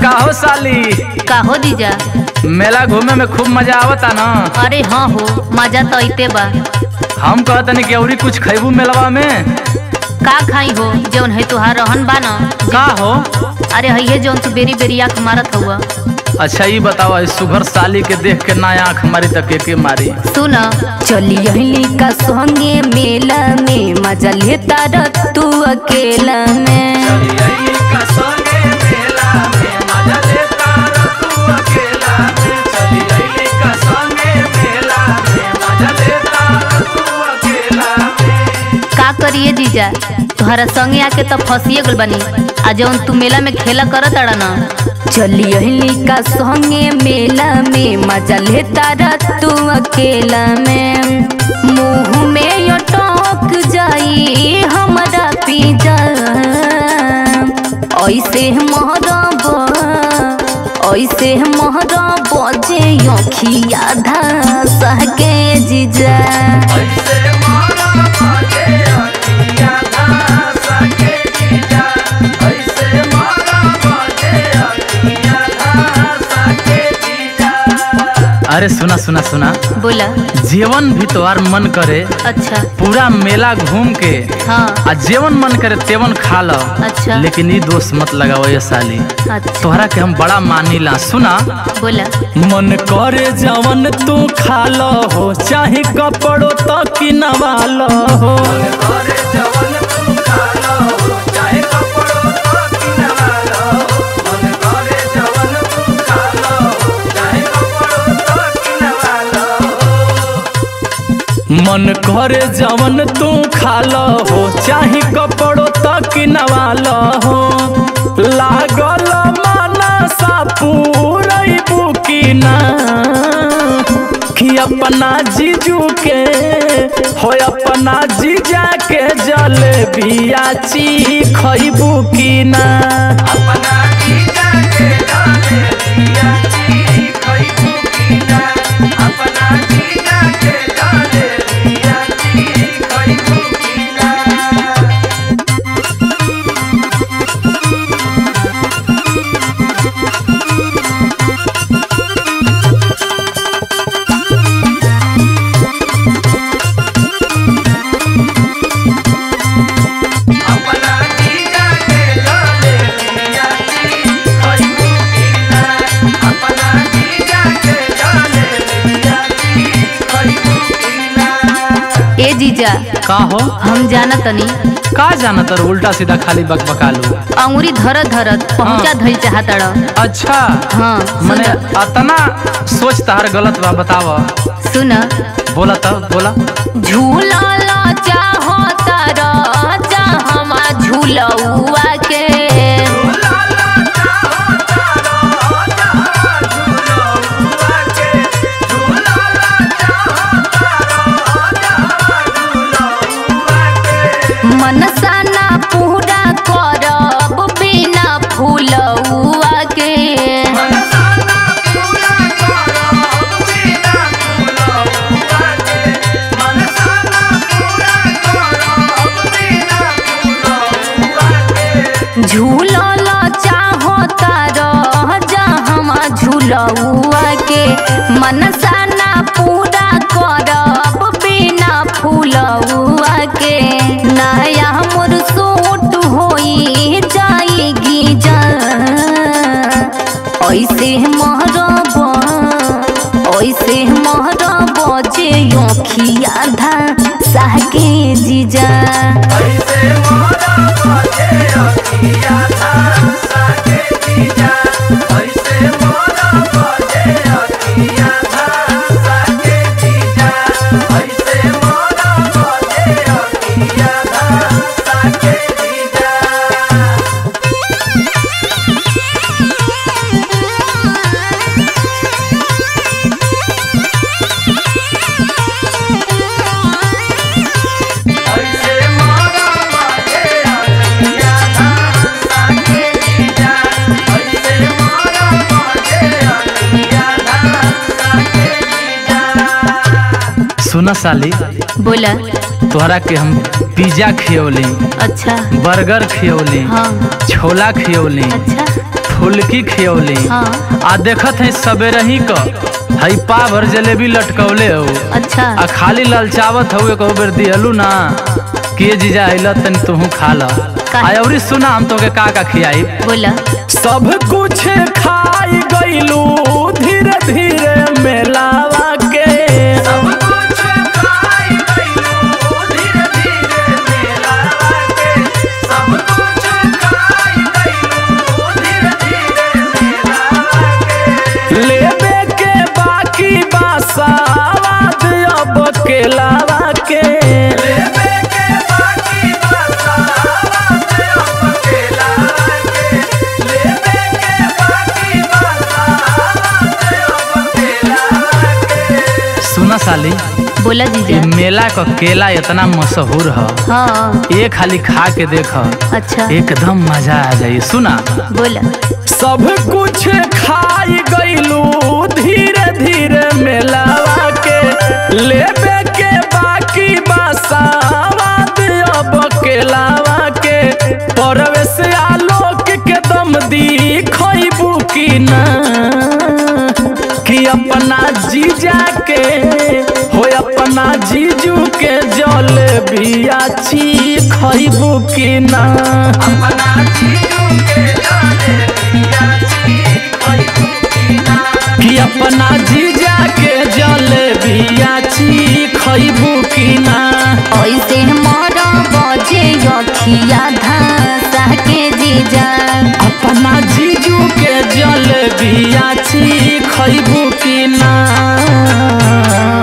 का हो साली का हो दीजा मेला घूमे में खूब मजा आवता ना अरे हाँ हो मजा तो अइते बा हम कहतनी कि औरी कुछ खैबू मेलवा में का खाई हो जौन है तुहार रहन बा ना का हो अरे है जौन तू बेरी बेरी आँख मारत हुआ अच्छा ये बताओ इस सुघर साली के देख के ना आँख मारी तक के, के मारी सुन चली का संगे मेला में मजा लेता र तू अकेला में का करिए जीजा तुहरा संगे आके तो फंसिए गल बनी आ जौन तू मेला में खेला करत अड़ा ना चली का संगे मेला में मजा लेता र तू अकेला में मुंह में अटक जाई हमारा पीजा ऐसे महरब ऐसे महरब जे अखिया धासा के जीजा अरे सुना सुना सुना बोला जीवन भी तोहार मन करे अच्छा पूरा मेला घूम के हाँ आ जेवन मन करे तेवन खा लो अच्छा। लेकिन ई दोस्त मत लगाओ ये साली अच्छा तोहरा के हम बड़ा मानीला सुना बोला मन करे जवन तू खा लो हो चाहे कपड़ो तो किनवा लो हो मन करे जवन तू खा लो हो चाहे कपड़ो तो किनवा लो हो लागल माना सा पूरई बुकिना कि अपना जीजू के हो अपना जीजा के जले बियाची खइबू की ना ए जीजा का हो हम जाना तनी का जाना तर उल्टा सीधा खाली बकबका लू अंगुरी धरत धरत पहुंचा धइल चाहत अड़ अच्छा हाँ मने सुन अतना सोच तार गलत बा बताव सुन बोला तो बोला झूला ला चाहो तारा चाहमा झूलौआ के मनसा ना पूरा करब बिना फूलौआ के झूलल चाहो तारा जहमा झूलौआ के मनसा ना पूरा करब बिना फूलौआ के नया मोर सूट होई जाएगी जा ऐसे महरब ऐसे महरब जे अखिया धा साके जीजा सुना साली बोला तोहरा के हम पिज्जा खियौली अच्छा बर्गर खियौली हाँ छोला खियौली अच्छा फुलकी खियौली हाँ आ देखत है सबेरे ही क हई पा भर जलेबी लटकौले हो अच्छा आ खाली ललचावत हो एक बेर दिहलू ना के जीजा अइल तनी तुहू खा ल काहे? आ अउरी सुना हम तोके का का खियाई बोला सब कुछ खाई गइलू धीरे धीरे मेलावा के सब कुछ खाई गइलू धीरे धीरे मेलावा के सब कुछ खाई गइलू धीरे धीरे मेलावा के लेबे के बाकी बासावाद अब केलावा के लेबे के बाकी बासावाद अब केलावा के लेबे के बाकी बासावाद अब केलावा के सुना साली बोला ये जीजा मेला का केला इतना मशहूर है हाँ ये खाली खा के देख अच्छा एकदम मजा आ जाई सुना बोला सब कुछ खाई गइलू धीरे धीरे मेलावा के लेबे के बाकी बासावाद अब केलावा के परवेश आलोक के दम दी खइबू की ना कि अपना जीजा के हो अपना जीजू के जल बियाची खइबू की ना अपना जीजू के कि अपना जीजा के जल बियाची खइबू की ना ऐसे मरा बजे अखिया धासा के जीजा अपना जीजू के जल बियाची खइबू की ना